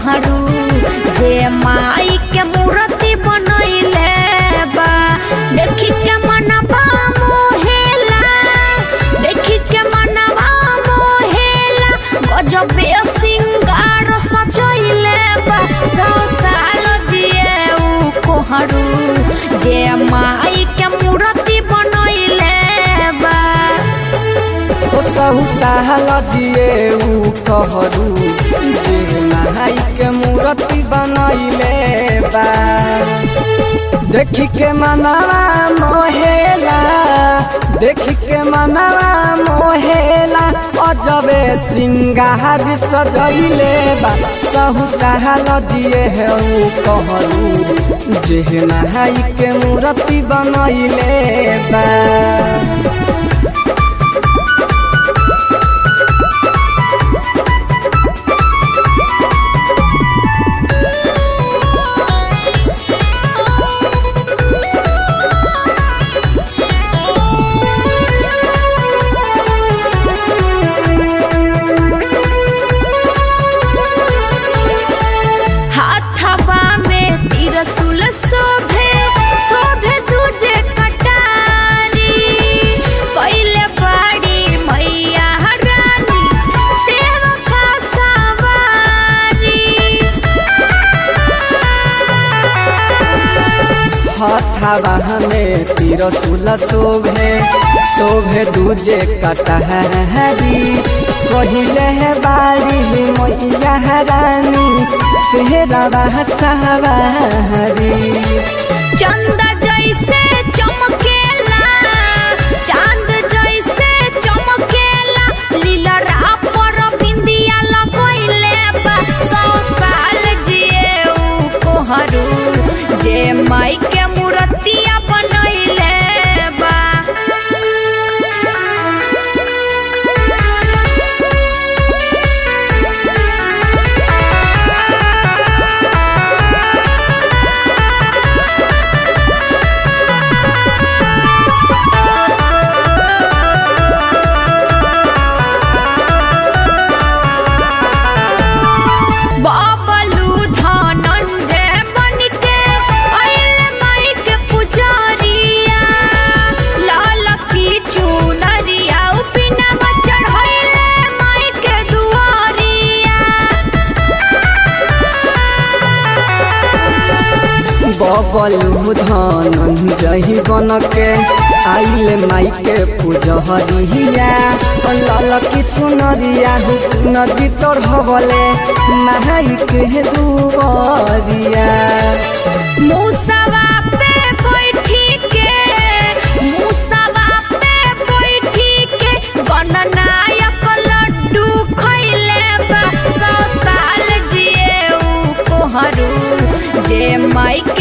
कोहरू जे माई के मूर्ति बनैले बा देखी के मनवा मोहेला देखी के मनवा मोहेला गजबे सिंगार सजैले बा दस साल जिए उ कोहरू जे माई के मूर्ति बनैले बा ओ सहु साहल जिए ऊ कहरू जे माई के मूर्ति बनैले बा देखी के मनवा मोहेला देखी के मनवा मोहेला अजबे सिंगार सजैले बा सहु साहल जिए ऊ कहरू जे माई के मूर्ति बनैले बा हाथवा में तिरसुल शोभे शोभे तुझे कटारी कैले बाड़ी मैया रानी सेवका सवारी हथावा हमें तिरसुल शोभे शोभे दूजे कटहरी कहिले है बाड़ी मैया रानी सेहरा सवारी चंदा जैसे चमकेला चांद जैसे चमकेला लीलरा पर बिंदिया लगैले बा सौ साल जिए उ कोहरू जे माई के मूर्तिया बनैले बा बाबलू धनंजय बनके आइले माई के पुजारिया लाल की चुनरिया उपिना चढ़ैले माई के दुआरिया बबलू धनंजय बन के आइले माई के पूजहरिया लाल की चुनरिया नदी चढ़बले माई के दुबरिया मूसवा पे बैठी के मूसवा पे बैठी के गणनायक लड्डू खैले बा सौ साल जिए उ कोहरू जे माई